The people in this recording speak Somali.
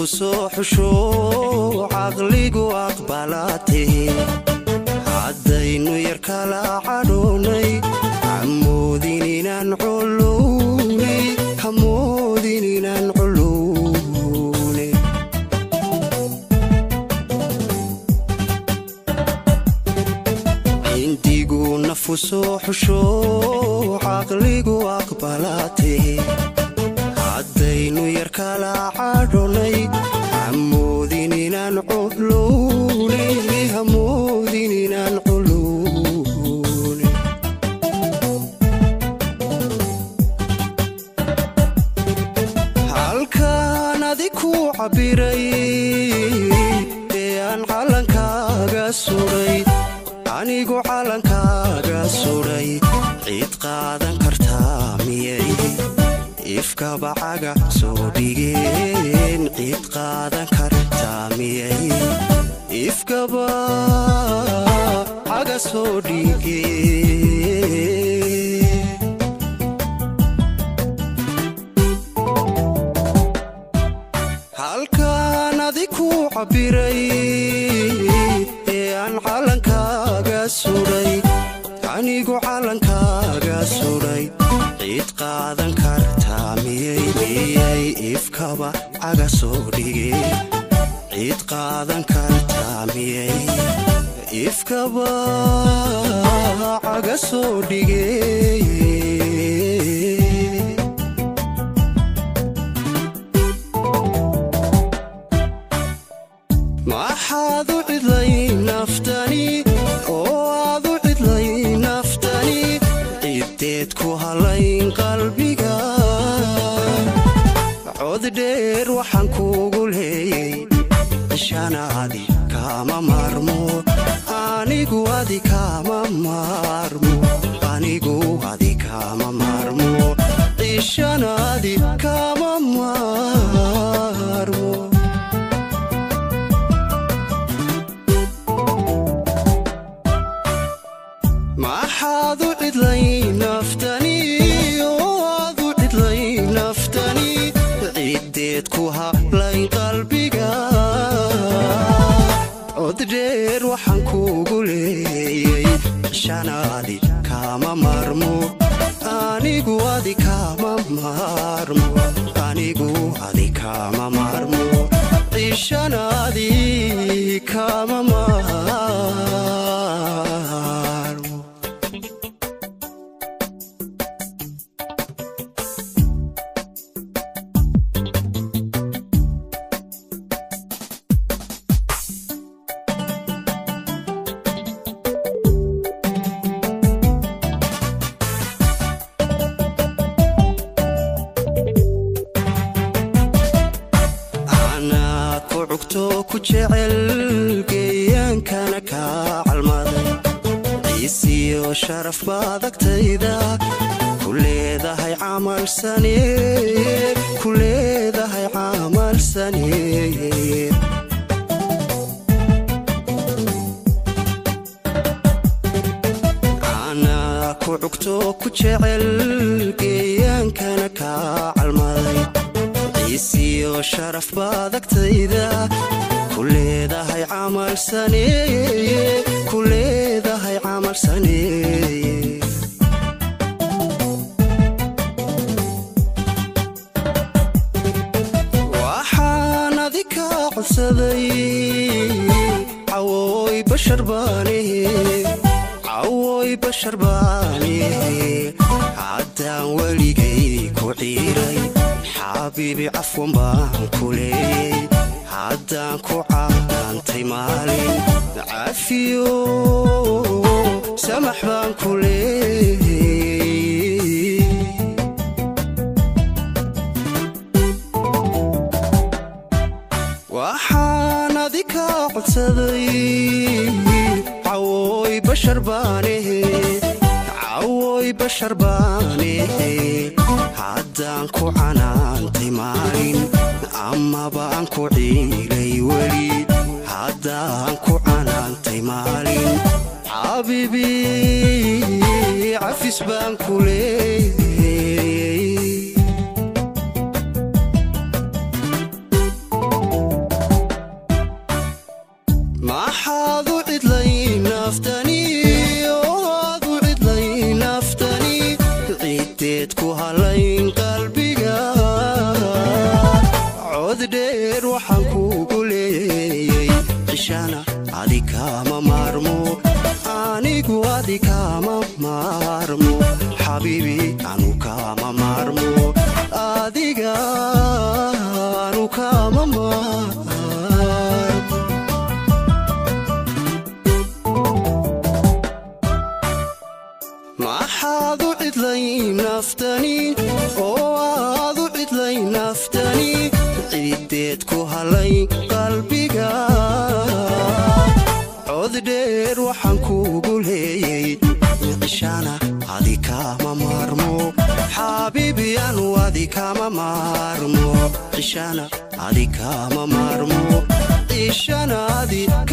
nafu soo xusho caqligu aqbalaate haddaynu yar kala cadhownay hamoodin inaan culuwnay hamoodin inaan culuwnay indigu nafu soo xusho caqligu aqbalaate haddaynu yar kala cadhonay hamoodin inaan culuwnay hamoodin inaan culuwnay halkaan adi ku cabbiray ee aan callankaaga sudhay anigu callankaaga sudhay cid qaadan kartaa miyay ifkaba caga soo dhigeen cid qaadan kartaa miyay ifkaba caga soo dhigeen halkaan adi ku cabbiray ee aan callankaaga sudhay anigu callankaaga sudhay cid qaadan kartaa miyay miyay ifkaba caga soo dhigeen cid qaadan kartaa miyay ifkaba caga soo dhigeen maxaad u cidlay naftani oo aad u cidlay naftani ciddeed ku halayn qalbiga cod dheer waxaan kuugu leeyay ishanaadi kaama maarmo anigu adi kaama maarmo anigu adi kaama maarmo ishanaadi kaama maarmo maxaad u cidlay naftani oo aad u cidlay naftani ciddeed ku hablayn qalbiga cod dheer waxaan kuugu leeyay shanaadi kaama maarmo anigu adi kaama maarmo anigu adi kaama maarmo cishanaadi kaama maarmo anaad ku cugto ku jecel geeyaankana kaa calmaday ciisiyo sharaf baad agtayda ku leedahay camal saneer ku leedahay camal saneer anaa ku cugto ku jecel geeyaankana kaa calmaday ciisiyo sharaf baad agtayda ku leedahay camal saneeye ku leedahay camal saneeye waxaan adi kaa codsaday cawooy bashar baanihe cawooy bashar baanihe haddaan weligay ku ciiray xaabiibi cafwan baan ku leeyey haddaan ku caantay maalin cafiyo samax baan ku leeyey waxaan adi kaa codsaday cawooy bashar baanehe cawooy bashar baanehe haddaan ku canaantay maalin amaba aan ku ciilay weli haddaan ku canaantay maalin xabiibi cafis baan ku leeyey naftani oo aad u cidlay naftani ciideed ku halay qalbiga cod dheer waxaan kuugu leeyey cishaana adi kama maarmo xaabiibi anu adi kama maarmo cishaana adi kama maarmo cishana adi